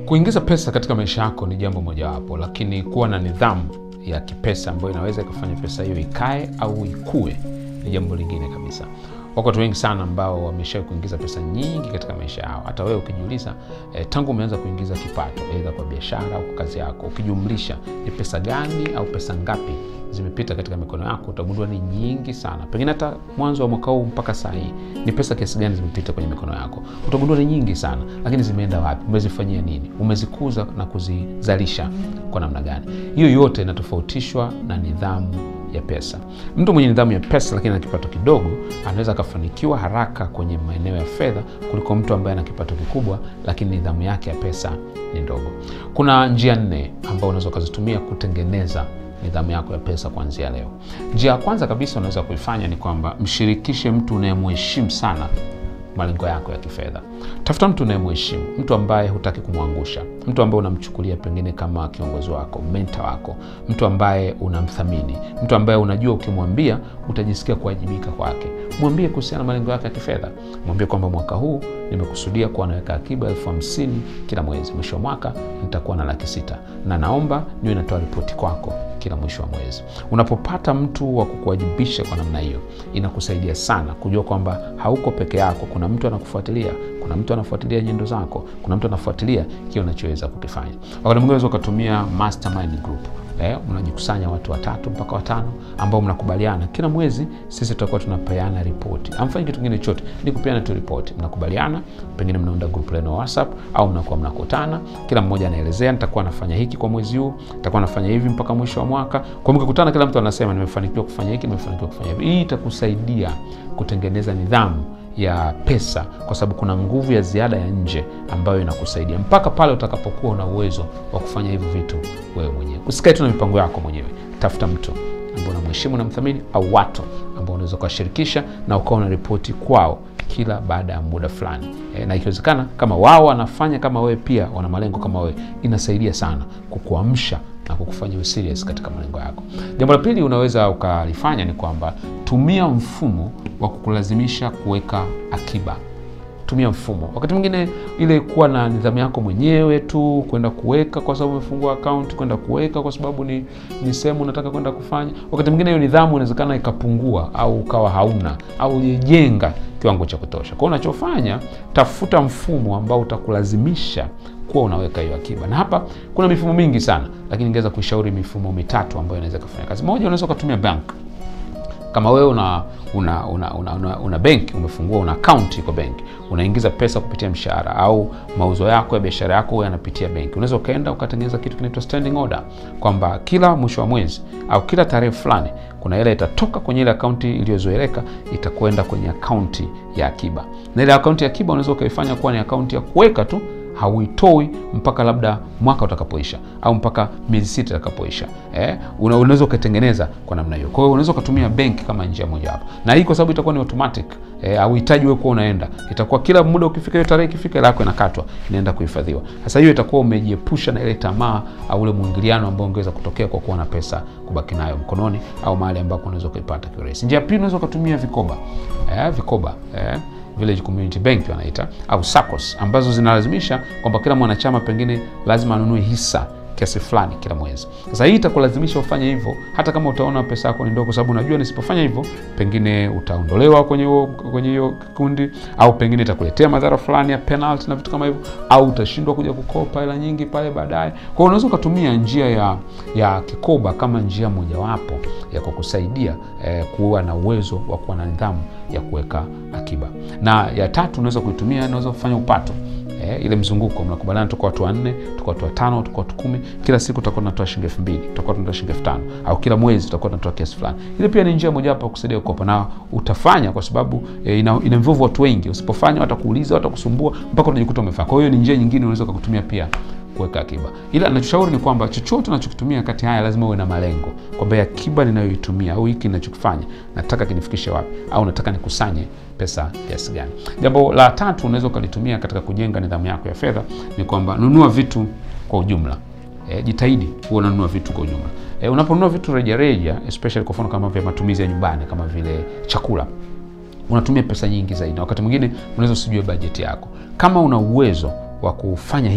Kuingiza pesa katika maisha yako ni jambo mojawapo, lakini kuwa na nidhamu ya kipesa ambayo inaweza ikafanya pesa hiyo ikae au ikue ni jambo lingine kabisa. Wako watu wengi sana ambao wamesha kuingiza pesa nyingi katika maisha yao. Hata wewe ukijiuliza, eh, tangu umeanza kuingiza kipato aidha kwa biashara au kwa kazi yako, ukijumlisha ni pesa gani au pesa ngapi zimepita katika mikono yako, utagundua ni nyingi sana. Pengine hata mwanzo wa mwaka huu mpaka saa hii ni pesa kiasi gani zimepita kwenye mikono yako, utagundua ni nyingi sana. Lakini zimeenda wapi? Umezifanyia nini? Umezikuza na kuzizalisha kwa namna gani? Hiyo yote inatofautishwa na nidhamu ya pesa. Mtu mwenye nidhamu ya pesa lakini ana kipato kidogo anaweza akafanikiwa haraka kwenye maeneo ya fedha kuliko mtu ambaye ana kipato kikubwa lakini nidhamu yake ya pesa ni ndogo. Kuna njia nne ambao unaweza ukazitumia kutengeneza nidhamu yako ya pesa kuanzia leo. Njia ya kwanza kabisa unaweza kuifanya ni kwamba mshirikishe mtu unayemheshimu sana malengo yako ya kifedha. Tafuta mtu unayemheshimu, mtu ambaye hutaki kumwangusha, mtu ambaye unamchukulia pengine kama kiongozi wako, menta wako, mtu ambaye unamthamini, mtu ambaye unajua ukimwambia utajisikia kuwajibika kwake. Mwambie kuhusiana na malengo yake ya kifedha. Mwambie kwamba mwaka huu nimekusudia kuwa naweka akiba elfu hamsini kila mwezi, mwisho wa mwaka nitakuwa na laki sita na naomba niwe natoa ripoti kwako kila mwisho wa mwezi. Unapopata mtu wa kukuwajibisha kwa namna hiyo, inakusaidia sana kujua kwamba hauko peke yako. Kuna mtu anakufuatilia, kuna mtu anafuatilia nyendo zako, kuna mtu anafuatilia kile unachoweza kukifanya. Wakati mwingine unaweza ukatumia mastermind group. Eh, unajikusanya watu watatu mpaka watano ambao mnakubaliana kila mwezi sisi tutakuwa tunapeana ripoti. Amfanyi kitu kingine chote, ni kupeana tu ripoti. Mnakubaliana, pengine mnaunda group lenu WhatsApp au mnakuwa mnakutana, kila mmoja anaelezea, nitakuwa nafanya hiki kwa mwezi huu, nitakuwa nafanya hivi mpaka mwisho wa mwaka. Kwa mkikutana, kila mtu anasema nimefanikiwa kufanya hiki, nimefanikiwa kufanya hivi. Hii itakusaidia kutengeneza nidhamu ya pesa kwa sababu kuna nguvu ya ziada ya nje ambayo inakusaidia mpaka pale utakapokuwa una uwezo wa kufanya hivyo vitu wewe mwenyewe. Usikae tu na mipango yako mwenyewe, tafuta mtu ambao unamheshimu na mthamini, au watu ambao unaweza ukashirikisha na ukawa una ripoti kwao kila baada ya muda fulani e, na ikiwezekana kama wao wanafanya kama wewe, pia wana malengo kama wewe, inasaidia sana kukuamsha na kukufanya uwe serious katika malengo yako. Jambo la pili unaweza ukalifanya ni kwamba tumia mfumo wa kukulazimisha kuweka akiba. Tumia mfumo. Wakati mwingine ile kuwa na nidhamu yako mwenyewe tu, kwenda kuweka kwa sababu umefungua account, kwenda kuweka kwa sababu ni, ni sehemu unataka kwenda kufanya. Wakati mwingine hiyo nidhamu inawezekana ikapungua au ukawa hauna au ujejenga kiwango cha kutosha. Kwa hiyo unachofanya, tafuta mfumo ambao utakulazimisha kuwa unaweka hiyo akiba. Na hapa kuna mifumo mingi sana, lakini ningeweza kuishauri mifumo mitatu ambayo inaweza kufanya kazi. Moja, unaweza ukatumia bank. Kama wewe una una una, una, una, una benki umefungua, una account iko benki, unaingiza pesa kupitia mshahara au mauzo yako ya biashara yako wewe yanapitia benki, unaweza ukaenda ukatengeneza kitu kinaitwa standing order, kwamba kila mwisho wa mwezi au kila tarehe fulani kuna hela itatoka kwenye ile akaunti iliyozoeleka itakwenda kwenye akaunti ya akiba, na ile akaunti ya akiba unaweza ukaifanya kuwa ni akaunti ya kuweka tu hauitoi mpaka labda mwaka utakapoisha au mpaka miezi sita itakapoisha. Eh, unaweza ukatengeneza kwa namna hiyo. Kwa hiyo unaweza ukatumia benki kama njia moja hapo, na hii kwa sababu itakuwa ni automatic eh, hauhitaji wewe kuwa unaenda, itakuwa kila muda ukifika, hiyo tarehe ikifika, hela yako inakatwa inaenda kuhifadhiwa. Sasa hiyo itakuwa umejiepusha na ile tamaa au ule mwingiliano ambao ungeweza kutokea kwa kuwa na pesa kubaki nayo mkononi au mahali ambako unaweza kuipata kirahisi. Njia pili, unaweza ukatumia vikoba eh, vikoba eh, Village Community Bank wanaita au SACCOS ambazo zinalazimisha kwamba kila mwanachama pengine lazima anunue hisa kiasi fulani kila mwezi. Sasa hii itakulazimisha ufanye hivyo, hata kama utaona pesa yako ni ndogo, sababu unajua nisipofanya hivyo pengine utaondolewa kwenye hiyo kwenye hiyo kikundi, au pengine itakuletea madhara fulani ya penalty na vitu kama hivyo, au utashindwa kuja kukopa hela nyingi pale baadaye. Kwa hiyo unaweza ukatumia njia ya ya kikoba kama njia mojawapo ya kukusaidia eh, kuwa na uwezo wa kuwa na nidhamu ya kuweka akiba. Na ya tatu unaweza kuitumia, unaweza kufanya upato Eh, ile mzunguko mnakubaliana, tuko watu wanne, tuko watu watano, tuko watu kumi, kila siku tutakuwa tunatoa shilingi elfu mbili tutakuwa tunatoa shilingi elfu tano au kila mwezi tutakuwa tunatoa kiasi fulani. Ile pia ni njia mojawapo ya kusaidia kukopa, na utafanya kwa sababu eh, ina, ina involve watu wengi. Usipofanya watakuuliza, watakusumbua mpaka unajikuta umefanya. Kwa hiyo ni njia nyingine unaweza kutumia pia kuweka akiba, ila nachoshauri ni kwamba chochote unachokitumia kati haya lazima uwe na malengo, kwamba akiba ninayoitumia au hiki ninachokifanya nataka kinifikishe wapi, au nataka nikusanye pesa kiasi gani. Jambo la tatu unaweza ukalitumia katika kujenga nidhamu yako ya fedha ni kwamba nunua vitu kwa ujumla. E, jitahidi huwa unanunua vitu kwa ujumla. E, unaponunua vitu rejareja, especially kwa mfano kama vya matumizi ya nyumbani kama vile chakula unatumia pesa nyingi zaidi, na wakati mwingine unaweza usijue bajeti yako. Kama una uwezo wa kufanya hivyo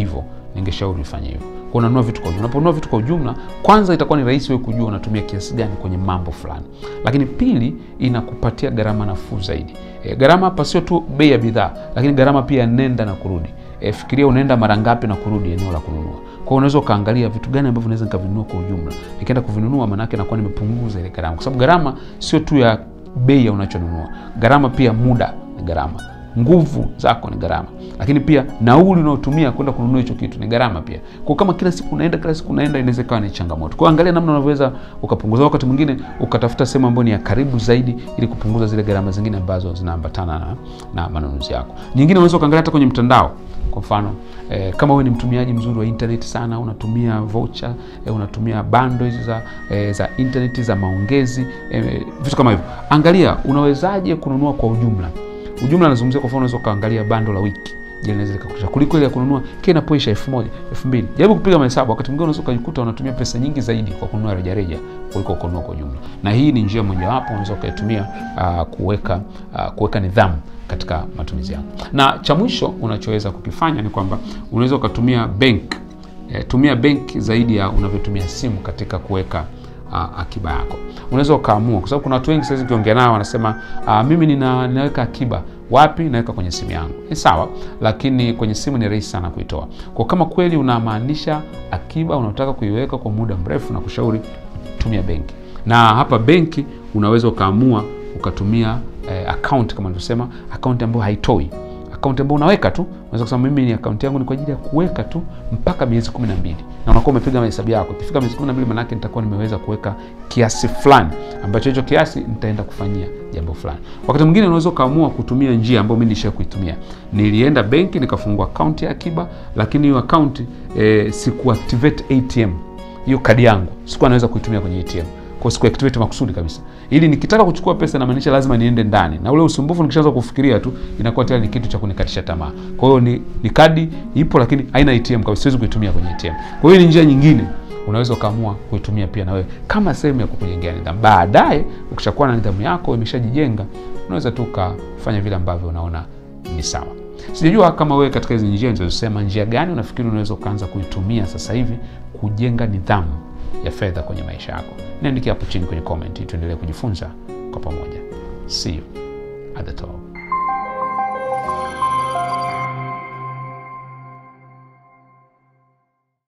ningeshauri ufanye hivyo. Kwa unanunua vitu kwa ujumla. Unaponunua vitu kwa ujumla, kwanza itakuwa ni rahisi wewe kujua unatumia kiasi gani kwenye mambo fulani, lakini pili, inakupatia gharama nafuu zaidi. E, gharama hapa sio tu bei ya bidhaa, lakini gharama pia nenda na kurudi. E, fikiria unaenda mara ngapi na kurudi eneo la kununua. Kwa hiyo unaweza ukaangalia vitu gani ambavyo naweza nikavinunua kwa ujumla. Nikienda kuvinunua, maana yake nakuwa nimepunguza ile gharama, kwa sababu gharama sio tu ya bei ya unachonunua, gharama pia muda ni gharama nguvu zako ni gharama, lakini pia nauli unaotumia kwenda kununua hicho kitu ni gharama pia. Kwa kama kila siku unaenda kila siku unaenda, inaweza ikawa ni changamoto. Kwa angalia namna unavyoweza ukapunguza, wakati mwingine ukatafuta sehemu ambayo ni ya karibu zaidi, ili kupunguza zile gharama zingine ambazo zinaambatana na, na manunuzi yako. Nyingine unaweza ukaangalia hata kwenye mtandao. Kwa mfano eh, kama wewe ni mtumiaji mzuri wa internet sana, unatumia voucher eh, unatumia bando hizi za eh, za internet za maongezi eh, vitu kama hivyo, angalia unawezaje kununua kwa ujumla ujumla nazungumzia. Kwa mfano unaweza ukaangalia bando la wiki, je, linaweza likakutosha kuliko ile ya kununua kile inapoisha elfu moja elfu mbili Jaribu kupiga mahesabu. Wakati mwingine unaweza ukajikuta unatumia pesa nyingi zaidi kwa kununua rejareja kuliko kununua kwa ujumla, na hii ni njia mojawapo unaweza ukaitumia uh, kuweka uh, kuweka nidhamu katika matumizi yako. Na cha mwisho unachoweza kukifanya ni kwamba unaweza ukatumia bank e, tumia bank zaidi ya unavyotumia simu katika kuweka uh, akiba yako. Unaweza ukaamua, kwa sababu kuna watu wengi sasa ukiongea nao wanasema uh, mimi nina, ninaweka akiba wapi? Naweka kwenye simu yangu. Ni sawa, lakini kwenye simu ni rahisi sana kuitoa. Kwa kama kweli unamaanisha akiba unataka kuiweka kwa muda mrefu, na kushauri tumia benki, na hapa benki unaweza ukaamua ukatumia eh, account kama nilivyosema, account ambayo haitoi akaunti ambayo unaweka tu. Unaweza kusema mimi ni akaunti yangu ni kwa ajili ya kuweka tu mpaka miezi kumi na mbili na unakuwa umepiga mahesabu yako. Ikifika miezi kumi na mbili maanake nitakuwa nimeweza kuweka kiasi fulani ambacho hicho kiasi nitaenda kufanyia jambo fulani. Wakati mwingine unaweza ukaamua kutumia njia ambayo mimi nilisha kuitumia. Nilienda benki nikafungua akaunti ya akiba, lakini hiyo akaunti e, sikuactivate ATM, hiyo kadi yangu sikuwa naweza kuitumia kwenye ATM kwa siku activate makusudi kabisa, ili nikitaka kuchukua pesa inamaanisha lazima niende ndani, na ule usumbufu nikishaanza kufikiria tu inakuwa tayari ni kitu cha kunikatisha tamaa. Kwa hiyo ni, ni kadi ipo, lakini haina ATM kabisa, siwezi kuitumia kwenye ATM. Kwa hiyo ni njia nyingine unaweza ukaamua kuitumia pia na wewe kama sehemu ya kukujengea nidhamu. Baadaye ukishakuwa na nidhamu yako imeshajijenga, unaweza tu ukafanya vile ambavyo unaona ni sawa. Sijajua kama wewe katika hizi njia nilizosema, njia gani unafikiri unaweza ukaanza kuitumia sasa hivi kujenga nidhamu ya fedha kwenye maisha yako. Niandikia hapo chini kwenye comment, tuendelee kujifunza kwa pamoja. See you at the top.